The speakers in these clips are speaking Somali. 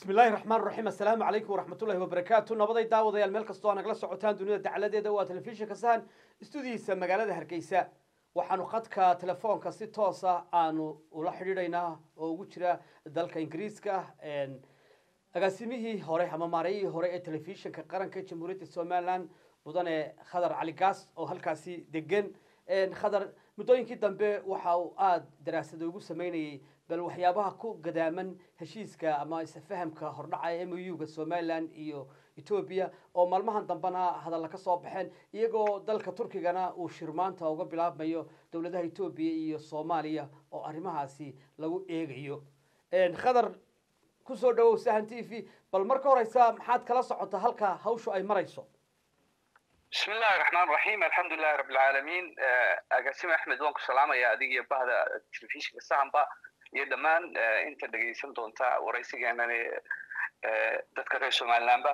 bismi illaahi raxmaan raxiim assalaamu calaykum waraxmatullahi wabarakaatu nabaday daawadayaal meel kastoo aa nagala socotaan dunida dacaladeeda waa telefishinka sahan stuudihiisa magaalada hargeysa waxaanu khadka telefoonka si toosa aanu ula xidhiidhaynaa oo ugu jira dalka ingiriiska agaasimihii hore ama maarayihii hore ee telefishinka qaranka jamhuuriyadda somalilan mudane khadar cali gaas oo halkaasi degan khadar muddooyinkii dambe waxa uu aada daraasada ugu sameynayay bal waxyaabaha ku gadaaman heshiiska ama isfahamka hordhaca ee m u ga somalilan iyo etoobiya oo maalmahan dambena hadalla ka soo baxeen iyagoo dalka turkigana uu shirmaanta uga bilaabmayo dowladaha etoobiya iyo soomaaliya oo arrimahaasi lagu eegayo khadar kusoo dhawow sahan t v bal marka horeysa maxaad kala socota halka hawshu ay marayso bismi illahi raxmaan raxiim alxamdulilahi rabbilcaalamiin agaasime axmed waan ku salaamaya adig iyo bahda telefishinka sahanba iyo dhammaan inta dhegaysan doonta waraysigeenan dadka reer somalilanba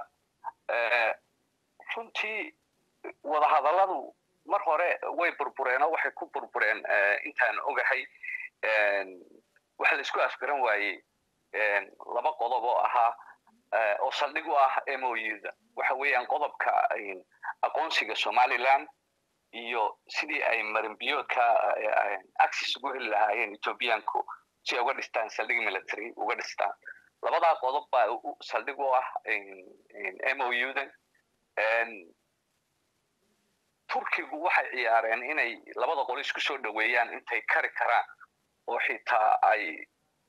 runtii wadahadalladu mar hore way burbureen oo waxay ku burbureen intaan ogahay waxa la isku afgaran waayey laba qodob oo ahaa oo saldhig u ah m o u da waxa weeyaan qodobka aqoonsiga somaliland iyo sidii ay marinbiyoodka axis ugu heli lahaayeen ethoobiyaanku si ay uga dhistaan saldhig military uga dhistaan labadaa qodob baa saldhig u ah m o u dan turkigu waxay ciyaareen inay labada qolo isku soo dhoweeyaan intay kari karaan oo xitaa ay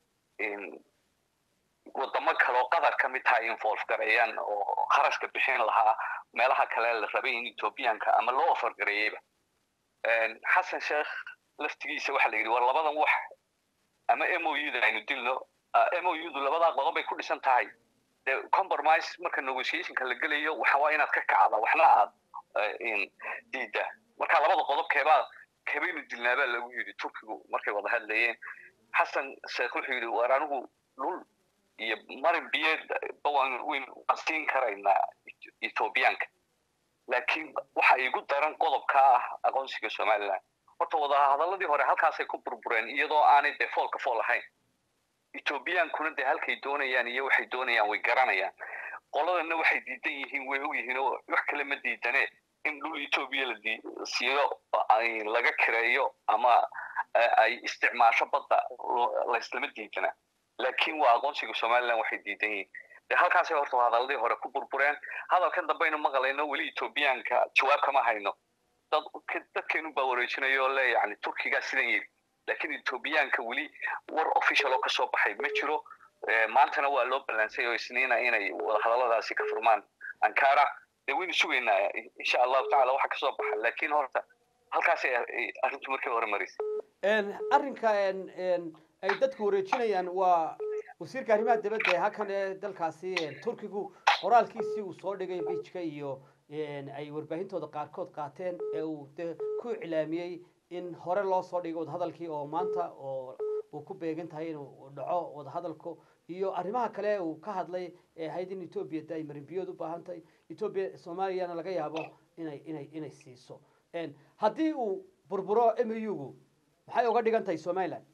wadamo kaleoo qatar ka mid taha involve gareeyaan oo kharashka bixin lahaa meelaha kale la rabay in ethoobiyaanka ama loo ofargareeyeyba xasan sheekh laftigiisa waxa la yidhi war labadan wax ama m o u da aynu dilno m o u du labadaa qodob bay ku dhisan tahay de compromise marka negotiationka la gelayo waxa waa inaad ka kacda waxna aad diida marka labada qodob keebaa keebaynu dilnaabaa lagu yidhi turkigu markay wada hadlayeen xasan sheekh wuxuu yidhi war anigu dhul iyo marin biyeed bawaan waan siin karaynaa ethoobiyaanka laakiin waxa igu daran qodobka ah aqoonsiga somaliland horta wadahadaladii hore halkaasay ku burbureen iyadoo aanay dee foolka fool ahayn ethoobiyankuna dee halkay doonayaan iyo waxay doonayaan way garanayaan qoladana waxay diidan yihiin way og yihiin oo wax kale ma diidane in dhul etoobiya la siiyo laga kireeyo ama ay isticmaasho badda layslama diidana laakiin waa aqoonsiga somaliland waxay diidan yihiin de halkaasay horta hadaladii hore ku burbureen hadalkan dambaynu maqlayno weli ethoobiyaanka jawaab kama hayno dad dadkeenu baa wareejinayo le yani turkigaa sidan yiri laakiin ethoobiyaanka weli war official oo kasoo baxay ma jiro maantana waa loo ballaansay oo isniina inay wadahadaladaasi ka furmaan ankara dee waynu sugaynaa insha allahu tacala waxa kasoo baxa laakiin horta halkaasay arrintu markii hore marisay arrinka ay dadku wareejinayaan waa wasiirka arrimaha dibadda ee halkan ee dalkaasi turkigu qoraalkiisii uu soo dhigay bijka iyo ay warbaahintooda qaarkood qaateen ee uu de ku iclaamiyey in hore loo soo dhigay wadahadalkii oo maanta oo uu ku beegan tahay inuu dhaco wadahadalku iyo arrimaha kale uu ka hadlay ee ahayd in etoobiya de ay marinbiyood u baahan tahay etoobiya soomaaliyana laga yaabo inay inay inay siiso haddii uu burburo m u gu maxay uga dhigan tahay somaliland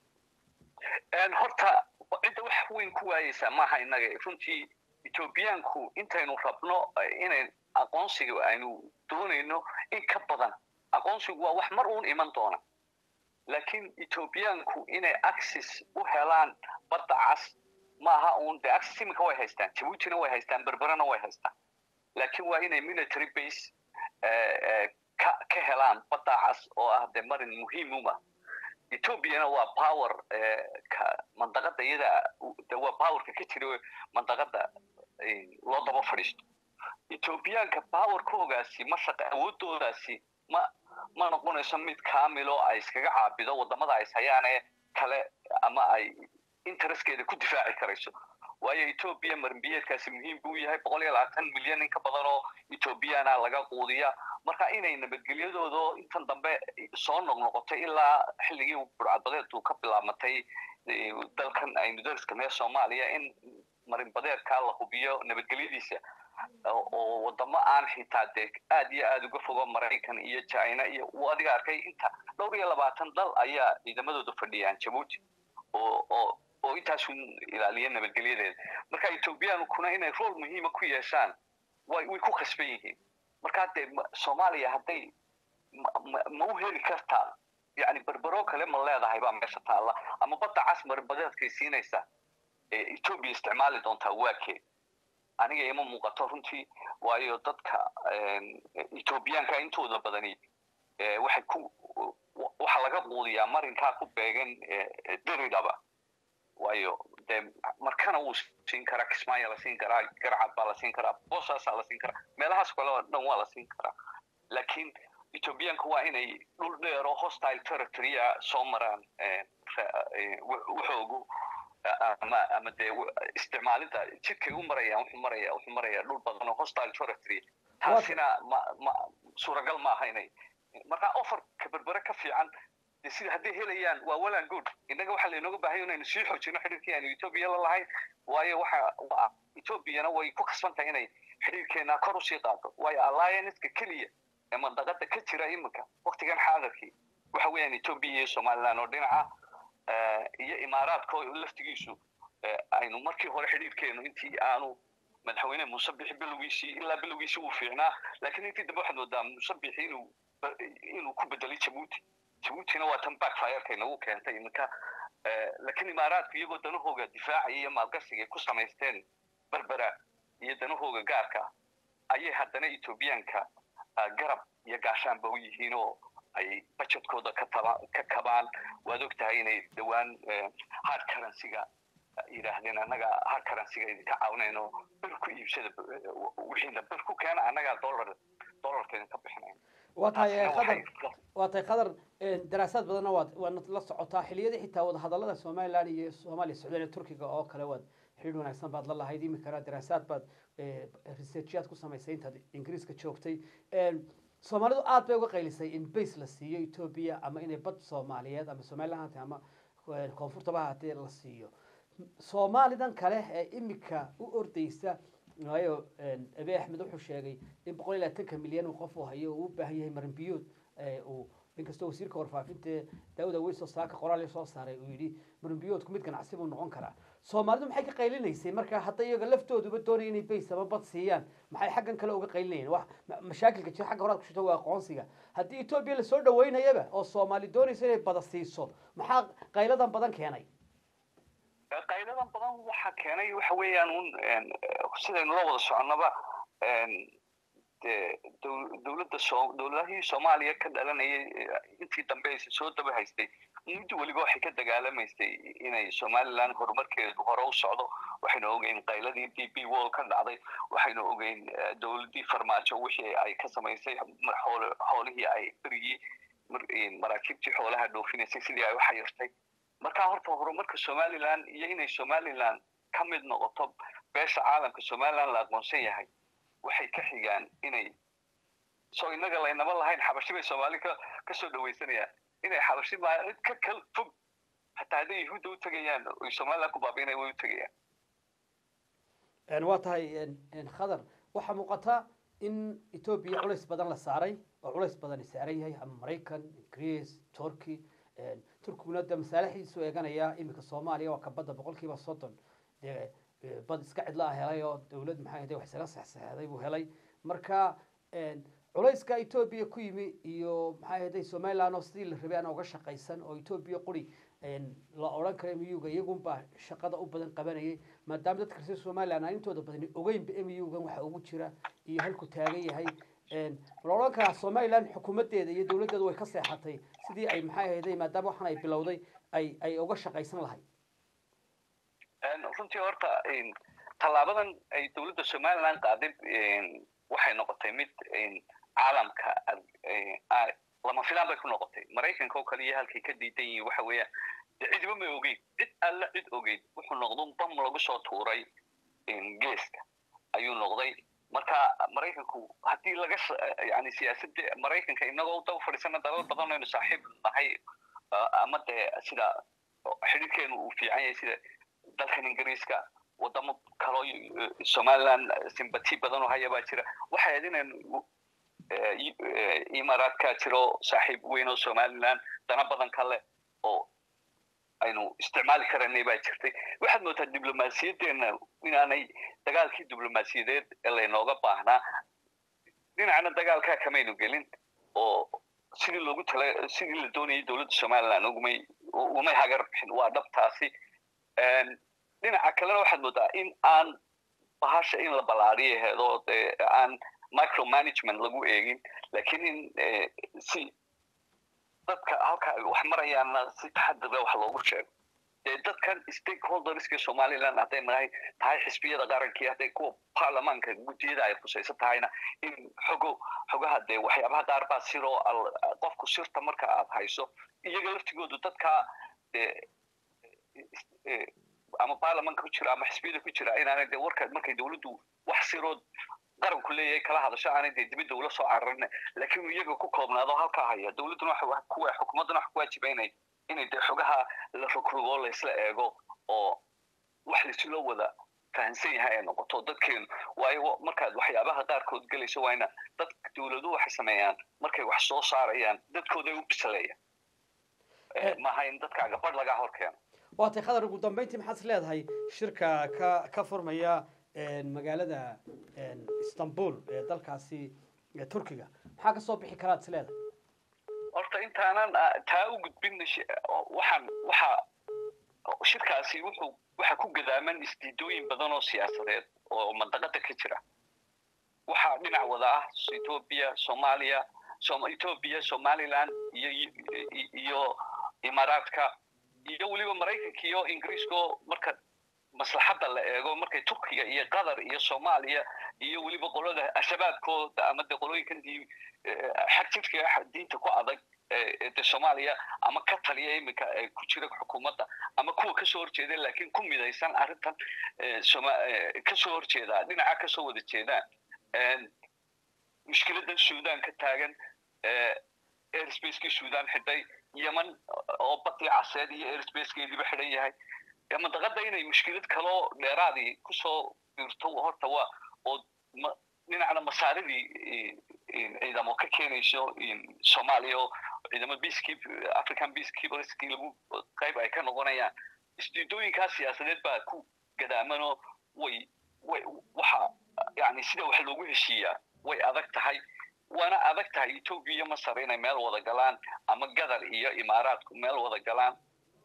horta cidda wax weyn ku waayeysaa maaha innaga runtii ethoobiyaanku intaynu rabno inay aqoonsiga aynu doonayno in ka badan aqoonsigu waa wax mar uun iman doona laakiin ethoobiyaanku inay axis u helaan badda cas maaha uun de axis iminka way haystaan jabuutina way haystaan berberena way haystaan laakiin waa inay military base ka ka helaan badda cas oo ah de marin muhiim uma ethoobiana waa power ka mandaqada iyada de waa powerka ka jira mandaqada loo daba fadhiisto ethoobiyaanka powerkoogaasi ma shaqa awoodoodaasi ma ma noqonayso mid kamilo ay iskaga caabido wadamada ay hayaane kale ama ay interestkeeda ku difaaci karayso waayo etoobiya marinbiyeedkaasi muhiim buu yahay boqol iyo labaatan milyan in ka badan oo etoobiyana laga quudiya marka inay nabadgelyadooda intan dambe soo noqnoqotay ilaa xilligii burcadbadeedu ka bilaabmatay dalkan aynu dariska mee soomaaliya in marinbadeedka la hubiyo nabadgelyadiisa oo wadamo aan xitaa dee aad iyo aad uga fogo maraykan iyo china iyo uu adiga arkay inta dhowr iyo labaatan dal ayaa ciidamadooda fadhiyaan jabuuti oo oo oo intaasu ilaaliya nabadgelyadeeda marka ethoobiyankuna inay rool muhiima ku yeeshaan way way ku khasban yihiin marka dee soomaaliya hadday ma u heli kartaa yani berbero kale ma leedahay baa meesha taalla ama badda cas marbadeedkay siinaysa etoobiya isticmaali doontaa waakeed aniga ima muuqato runtii waayo dadka ethoobiyaanka intooda badani waxay ku waxaa laga quudiyaa marinkaa ku beegan deridaba waayo dee markana wuu siin karaa kismaayo la siin karaa garcad baa la siin karaa boosaasaa la siin karaa meelahaas kale oo dhan waa la siin karaa laakiin ethoobiyaanka waa inay dhul dheer oo hostile territorya soo maraan wuxoogu ama ama dee isticmaalida jidkay u marayaan wuxuu maraya wuxuu maraya dhul badan oo hostile territory taasina ma ma suuragal maaha inay marka offerka berbere ka fiican de sida hadday helayaan waa well good innaga waxaa laynooga baahanya inaynu sii xoojino xidhiirkii aanu etoobiya la lahayn waayo waxa etoobiyana way ku khasban tahay inay xidhiirkeena kor usii qaado waayo allianceka keliya ee mandaqada ka jira iminka waktigan xaadirkii waxa weeyaan etoobiya iyo somaliland oo dhinaca iyo imaaraadka oo laftigiisu aynu markii hore xidhiirkeenu intii aanu madaxweyne muuse bixi bilowgiisii ilaa bilowgiisii uu fiicnaa laakiin intii dambe waxaad moodaa muuse bixi inuu inuu ku bedelay jabuuti jabuutina waa tan backfireka inagu keentay iminka laakiin imaaraadku iyagoo danahooga difaacaya iyo maalgashiga ku samaysteen berbera iyo danahooga gaarka ayay haddana etoobiyaanka garab iyo gaashaanba u yihiin oo ay budgetkooda ka taba ka kabaan waad og tahay inay dhowaan hard currencyga yidhaahdeen annaga hard currencyga idinka caawinayno bir ku iibsada wixiina bir ku keena annagaa dollar dollarka idinka bixinayn waa tahay qadar waa tahay qadar daraasaad badanna waad waad la socotaa xiliyadii xitaa wadahadallada somaliland iyo soomaaliya socdaal turkiga oo kale waad xidhiir wanaagsan baad la lahayd iminkana daraasaad baad researchyaad ku samaysay intaad ingiriiska joogtay soomaalidu aad bay uga qaylisay in base la siiyo etoobiya ama inay bad soomaaliyeed ama somaliland ama koonfurtaba haddii la siiyo soomaalidan kale ee imika u ordeysa waayo abe axmed wuxuu sheegay in boqol iyo labaatanka milyan uu qof uu hayo uu u baahan yahay marinbiyood uu inkastoo wasiirka warfaafinta daawud aweyso saaka qoraal soo saaray uu yidhi marinbiyoodku mid ganacsi buu noqon karaa soomaalidu maxay ka qaylinaysay marka hadda iyaga laftooduba doonaya inay bays ama bad siiyaan maxay xaggan kale uga qaylinayeen wax mashaakilka jira xagga horaad ku shito waa aqoonsiga haddii etoobiya lasoo dhaweynayaba oo soomaali doonaysa inay bada siiso maxaa qayladan badan keenay qayladan badan waxa keenay waxa weeyaan un sidaynu la wada soconaba de dowladda so dowladahii soomaaliya ka dhalanayay intii dambe aysa soo daba haystay muddo weliba waxay ka dagaalamaysay inay somaliland horumarkeedu hore u socdo waxaynu ogeyn qayladii d b wall ka dhacday waxaynu ogeyn dowladdii farmaajo wixii ay ka samaysay xoolihii ay berigii maraakiibtii xoolaha dhoofinaysay sidii ay u xayirtay markaa horta horumarka somaliland iyo inay somaliland ka mid noqoto beesha caalamka somaliland la aqoonsan yahay waxay ka xigaan inay soo inaga laynaba lahayn xabashi bay soomaali ka kasoo dhawaysanayaan inay xabashi maalid ka kal fog hataa hadday yahuudda u tegayaan oy somaliland ku baabiinaya way u tegayaan waa tahay khadar waxaa muuqata in etoobiya culays badan la saaray oo culays badani saaran yahay ama maraykan greece turkey turkiguna de masaalixiisu eeganaya iminka soomaaliya waa kabadda boqol kiiba soddon dee bad iska cidla ah helay oo dawlad maxay ahde wax isaga sexsexday buu helay marka culayska etoobiya ku yimi iyo maxay ahday somaliland oo sidii la rabay aan uga shaqaysan oo etoobiya quri la odhan kara muga iyagunbaa shaqada u badan qabanayay maadaama dadka reer somaliland aan intooda badani ogeynba mugan waxa ugu jira iyo halku taagan yahay la odhan karaa somaliland xukuumaddeeda iyo dawladdeedu way ka seexatay sidii ay maxay ahayday maadaama waxaan ay bilowday ay ay uga shaqaysan lahayd runtii horta tallaabadan ay dowladda somaliland qaaday waxay noqotay mid caalamka lama filaan bay ku noqotay maraykanka oo kale iyo halkay ka diidan yihiin waxa weeyaan de cidiba may ogeyn cid alla cid ogeyn wuxuu noqdo bam lagu soo tuuray geeska ayuu noqday marka maraykanku haddii laga yani siyaasadda maraykanka inagoo daba fadhiisana dalal badan aynu saaxiib nahay ama dee sida xidhiirkeenu uu fiican yahay sida dalkan ingiriiska wadamo kaloo somaliland simbati badan oo haya baa jira waxay ahayd inaynu imaaraadkaa jiro saaxiib weyn oo somaliland dana badan kale oo aynu isticmaali karanay baa jirtay waxaad moodaa diblomaasiyaddeenna inaanay dagaalkii diblomaasiyadeed ee laynooga baahnaa dhinacna dagaalkaa kamaynu gelin oo sidii loogu tala sidii la doonayay dowladda somaliland ugumay umay hagar bixin waa dhabtaasi dhinaca kalena waxaad moodaa in aan bahasha in la ballaariyo heedo dee aan micromanagement lagu eegin lakiin in si dadka halka ay wax marayaanna si taxadira wax loogu sheego dee dadkan stakeholderska somaliland hadday nahay tahay xisbiyada qarankii hadday kuwa baarlamaanka guddiyada ay khusaysan tahayna in xogo xogaha dee waxyaabaha qaar baa siroo qofku sirta marka aad hayso iyaga laftigoodu dadkaa dee ama baarlamanka ku jira ama xisbiyada ku jira inaanay dee warka markay dowladdu wax sirood qaranku leeyahay kala hadasho aanay dee dibadda ula soo cararin laakiin iyaga ku koobnaado halkaa haya dowladduna kuwa xukuumadduna wax ku waajibaynay inay dee xogaha la rogrogo laysla eego oo wax laisula wada fahansan yahay ay noqoto dadkeenu waayo markaad waxyaabaha qaarkood gelayso waa ina dad dowladuhu waxay sameeyaan markay wax soo saarayaan dadkooday u bisaleeyaan maaha in dadkaaga badh lagaa hor keeno waatay khadar ugu dambeyntii maxaad is leedahay shirka ka ka furmaya magaalada istanbul ee dalkaasi turkiga maxaa kasoo bixi karaad is leedahay horta intaanan taa u gudbin waxaan waxa shirkaasi wuxuu waxa ku gadaaman isdiidooyin badan oo siyaasadeed oo mandaqada ka jira waxaa dhinac wada ah ethiopia soomaaliya ethiopia somaliland iyo iyo imaaraadka iyo weliba maraykanka iyo ingiriiska marka maslaxadda la eego markay turkiga iyo qatar iyo soomaaliya iyo weliba qolada ashabaabkooda ama de qolooyinkan xagjidka diinta ku adag de soomaaliya ama ka taliya iminka ku jira xukuumadda ama kuwa kasoo horjeeda laakiin ku midaysan arrintan kasoo horjeedaa dhinaca kasoo wada jeedaan mushkiladan sudan ka taagan airsbacekii sudan xidhay yemen oo badii caseed iyo airsbacekeediiba xidhan yahay mandaqada inay mushkilad kaloo dheeraadii kusoo biirto horta waa oo dhinacna masaaridii ciidamo ka keenayso soomaaliya oo ciidamo peacekeep african peacekeeperskii lagu qayb ay ka noqonayaan isdiidooyinkaa siyaasadeed baa ku gadaamanoo way way waxa yani sida wax loogu heshiiyaa way adag tahay waana adag tahay ethoopia iyo masar inay meel wada galaan ama gadar iyo imaaraadku meel wada galaan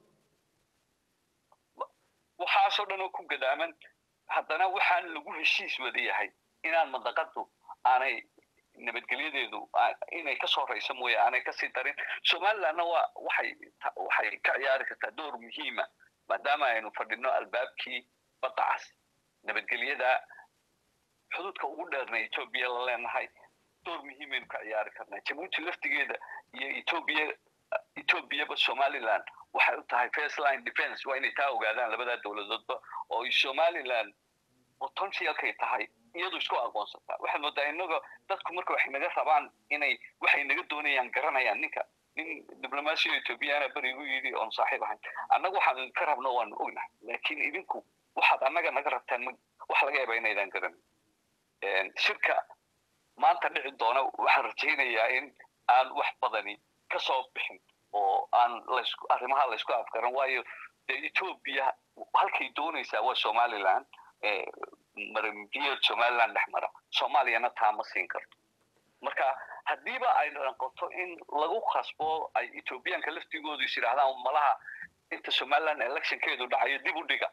waxaasoo dhan oo ku gadaaman haddana waxaan lagu heshiis wada yahay inaan mandaqadu aanay nabadgelyadeedu inay kasoo rayso mooye aanay kasii darin somalilandna waa waxay waxay ka ciyaari kartaa door muhiima maadaama aynu fadhino albaabkii badda cas nabadgelyada xuduudka ugu dheerna ethoobia la leenahay door muhiimaynu ka ciyaari karnaa jabuuti laftigeeda iyo ethoobia ethoobiaba somaliland waxay u tahay first line defense waa inay taa ogaadaan labadaa dowladoodba oo somaliland potentialkay tahay iyadu isku aqoonsataa waxaad moodaa inaga dadku marka waxay naga rabaan inay waxay naga doonayaan garanayaan ninka nin diblomaasiya ethoobiyaana berigu yidhi oon saaxiib ahayn annaga waxaan ka rabno waanu ognahay laakiin idinku waxaad annaga naga rabtaan wax laga yaaba inaydan garanin shirka maanta dhici doona waxaan rajaynayaa in aan wax badani kasoo bixin oo aan lasku arrimaha laysku afgaran waayo dee ethoobia halkay doonaysaa waa somaliland marambiyeed somaliland dhex mara soomaaliyana taa ma siin karto marka haddiiba ay noqoto in lagu khasbo ay ethoobiyaanka laftigoodu is yidhahdaan malaha inta somaliland electionkeedu dhacayo dib u dhiga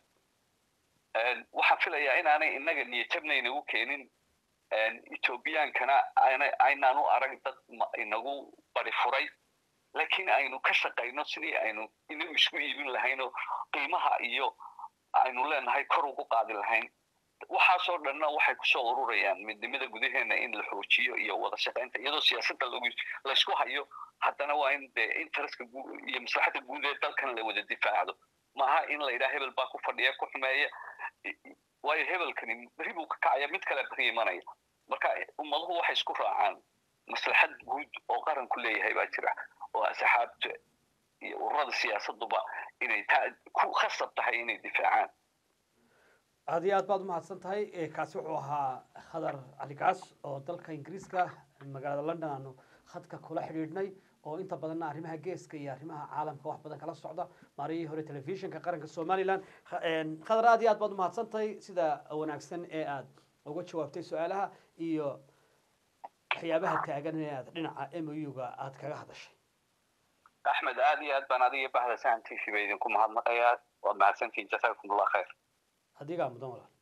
waxaan filayaa inaanay inaga niyajabna inagu keenin ethoobiyankana aynaan u arag dad inagu bari furay laakiin aynu ka shaqayno sidii aynu inagu isku iibin lahaynoo qiimaha iyo aynu leenahay kor ugu qaadi lahayn waxaasoo dhanna waxay kusoo ururayaan midnimada gudaheena in la xoojiyo iyo wada shaqaynta iyadoo siyaasadda laysku hayo haddana waa in dee interestka iyo maslaxadda guud ee dalkan la wada difaacdo maaha in la yidhaha hebel baa ku fadhiya ku xumeeya waayo hebelkani beri buu ka kacaya mid kale beri imanaya marka ummaduhu waxay isku raacaan maslaxad guud oo qaranku leeyahay baa jira oo asxaabta iyo ururada siyaasaduba inay taa ku khasab tahay inay difaacaan aad iyo aad baad umahadsan tahay kaasi wuxuu ahaa khadar cali gaas oo dalka ingiriiska magaalada london aanu khadka kula xidhiidhnay oo inta badanna arrimaha geeska iyo arrimaha caalamka wax badan kala socda maariyihii hore telefishinka qaranka somalilan khadar aad iyo aad baad umahadsantahay sida wanaagsan ee aad uga jawaabtay su-aalaha iyo waxyaabaha taagan ee aad dhinaca m o u-ga aad kaga hadashay axmed aad iyo aad baan adiga bahda sahan t v ba idinku mahadnaqayaa waad mahadsantihin jasaakum allah khayr adigaa mudan walaal